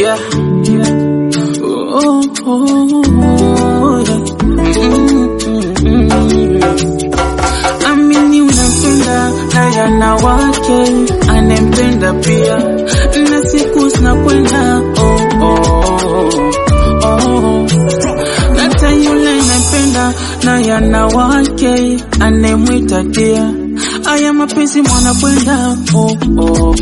Yeah. Oh, oh, oh, yeah. Mm-mm-mm. Amini unampenda na yana wake anempenda pia, na siku zinakwenda oh, oh, oh. Hata yule nampenda na yana wake anemwita dia, aya mapenzi mwana kwenda oh, oh.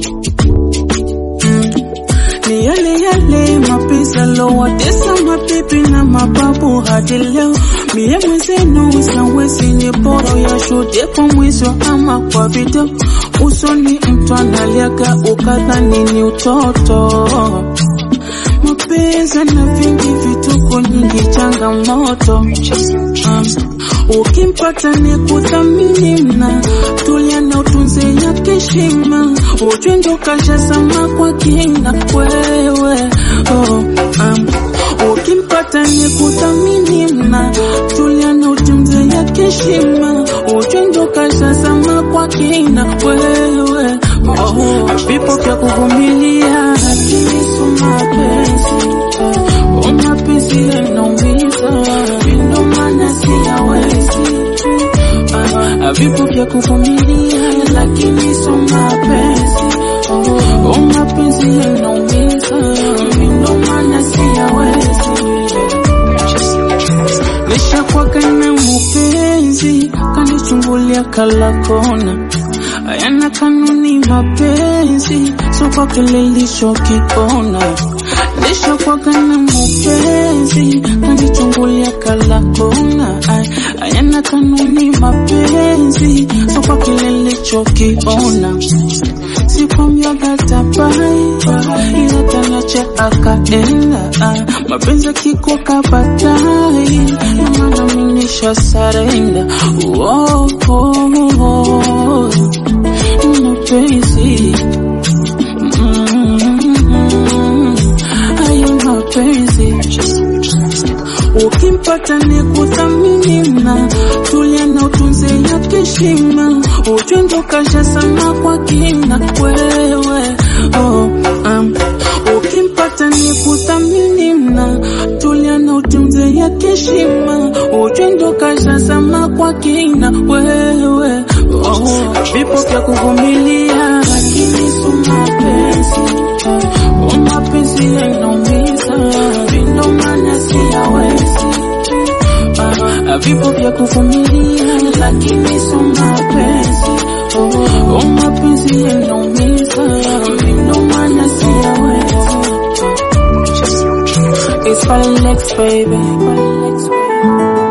Ni yale yale mapenzi alowatesa mabibi na mababu hadi leo. Mie mwenzenu sawezi ni bora ya shuhudie kwa mwizo ama kwa video. Usoni mtu analiaga ukadhani ni utoto. Mapenzi na vingi vituko nyingi changamoto. Um, ukimpata ni kuthamini mna tulia na utunze yake heshima, ujue ndo kashazama kwa kina wewe. Oh, um, ukimpata ni kuthamini mna tulia na utunze yake heshima, ujue ndo kashazama kwa kina wewe. Oh, vipo vya kuvumilia lakini sio mapenzi. Oh, mapenzi yanaumiza, ndio maana siyawezi. Ah, vipo vya kuvumilia lakini sio mapenzi. Oh, oh, mapenzi yanaumiza, ndio maana siyawezi. Nishakwaka na mupenzi kanichungulia kala kona, hayana kanuni mapenzi, so kwa kile ilichokiona. Nishakwaka na mupenzi kanichungulia kala kona, ay- hayana kanuni mapenzi, so kwa kile ilichokiona sikwamyaga tabai ila tanacha akaenda ah, mapenzi kiko kabatai namana minisha sarenda oh, oh, oh, mapenzi mm, hayo mapenzi ukimpata ni kuthamini mna tulia na utunze yake heshima, ujue ndo kasha sana kwa kina wewe. Oh, um, ukimpata ni kuthamini mna tulia na utunze yake heshima, ujue ndo kasha sana kwa kina wewe. Oh, vipo vya kuvumilia lakini sio mapenzi. Oh, mapenzi yanaumiza, ndio maana siyawezi. Ah, vipo vya kuvumilia lakini sio mapenzi. Oh, oh, mapenzi yanaumiza, ndio maana siyawezi. It's Falex baby.